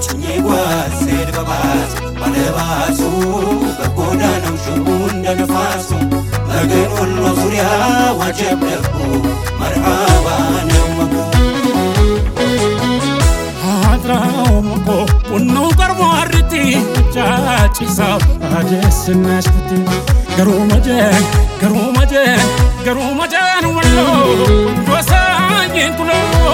ጭኜ ጓዝ ስሄድ በባስ ባለባሱ በጎዳናው ሽቡ እንደ ነፋሱ መገን ወሎ ዙሪያ ዋጀብ ደጉ መርሃባ ነው መጉ አድራው ሞቆ ቡናው ቀርቦ አርቲ ጫጭሳው አደስናሽ ኩቲ ገሩ መጀን ገሩ መጀን ገሩ መጀን ወሎ ወሳኝን ኩሎ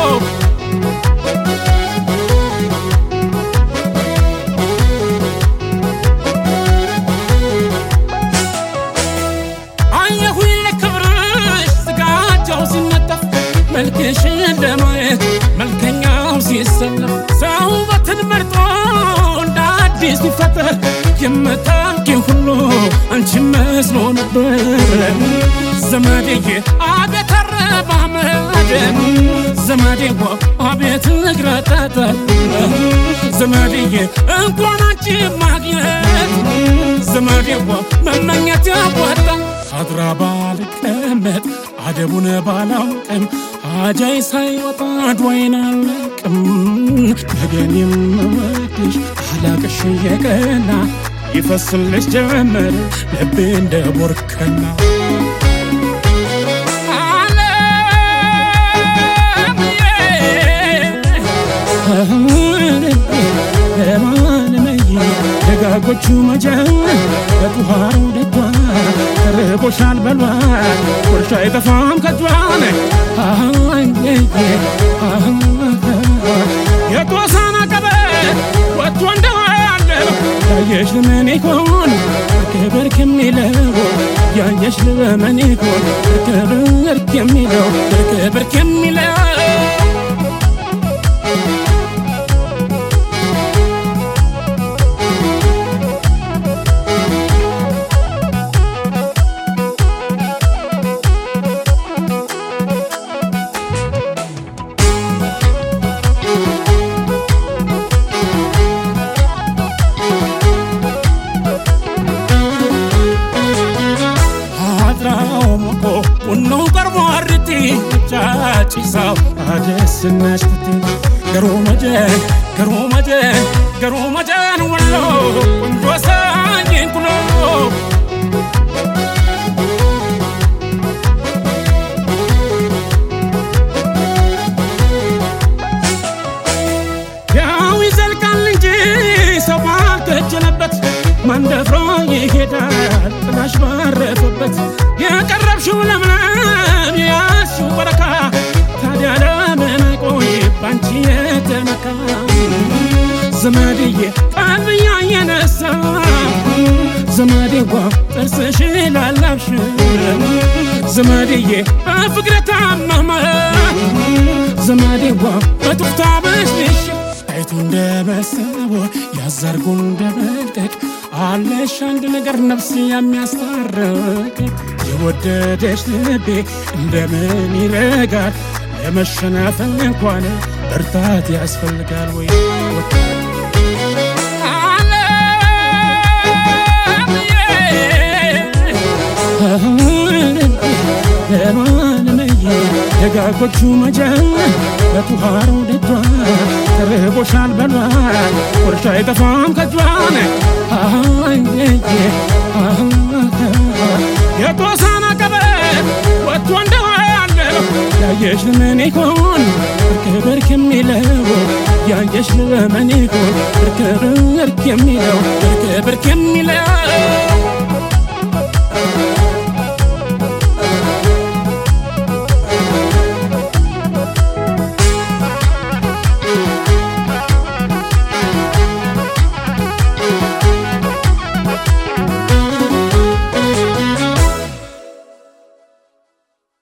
አየሁኝ ለክብርሽ ስጋጃው ሲነጠፍ መልክሽን ለማየት መልከኛው ሲሰለፍ ሰው ውበትን መርጦ እንደ አዲስ ሲፈጠር የምታውቂው ሁሉ አንቺ መስሎ ነበር ዘመዴዬ አቤት አረማመድ ዘመዴዋ አቤት እግረጠጠ ዘመዴዬ እንኳን አንቺ ማግኘት ዘመዴዋ መመኘት ያዋጣል አድራ ባልቀመጥ አደቡን ባላውቅም አጃይ ሳይወጣ ድዋይን አለቅም ነገን የምወድሽ አላቅሽ የቀና ይፈስልሽ ጀመር ልቤ እንደ ቦርከና ደጋጎቹ መጀን በጡሃሩ ደጇ ተርቦሻል በሏት ጉርሻ አይጠፋም ከጇን የጎሳና ቀበት ወጥቶ እንደዋለው ያየሽ ልመን ይሆን ክብርክ የሚለው ያየሽ ልመን ይሆን ክብርክ የሚለው ክብርክ የሚለው አድራው ሞቆ ቡናው ቀርቦ አርቲ ጫጭሳው አደስናሽ ኩቲ ገሩ መጀን ገሩ መጀን ገሩ መጀን ወሎ ቆንጆ ሳኝን ኩሎ ያው ይዘልቃል እንጂ ሰው ባልከጀለበት መንደፍሮ ይሄዳል ጥላሽ ባረፈበት የቀረብሽው ለምለም የያዝሽው በረካ ታዲያ ለምን ቆይ ባንቺ የተመካ ዘመድዬ ቀልብያ የነሳ ዘመዴዋ ጥርስሽ ላላብሽ ዘመድዬ በፍቅር ታመመ ዘመዴዋ በጡፍታ በሽሽ አይቱ እንደመሰቦ ያዘርጉ እንደመልቀቅ አለሽ አንድ ነገር ነፍስ የሚያስታርቅ የወደደሽ ልቤ እንደምን ይረጋል ለመሸናፈል እንኳን ብርታት ያስፈልጋል ወይ ለማለመየ ደጋጎቹ መጀን በቱሃሩ ደጇ ተርቦሻል በሏት ቁርሻ አይጠፋም ከጇን የጎሳና ቀበት ወጥቶ እንደዋለው ያየሽ ልመን ይሆን ብርክ የሚለው ያየሽ ልመን ይሆን ብርክ ብርክ የሚለው ብርክ ብርክ የሚለው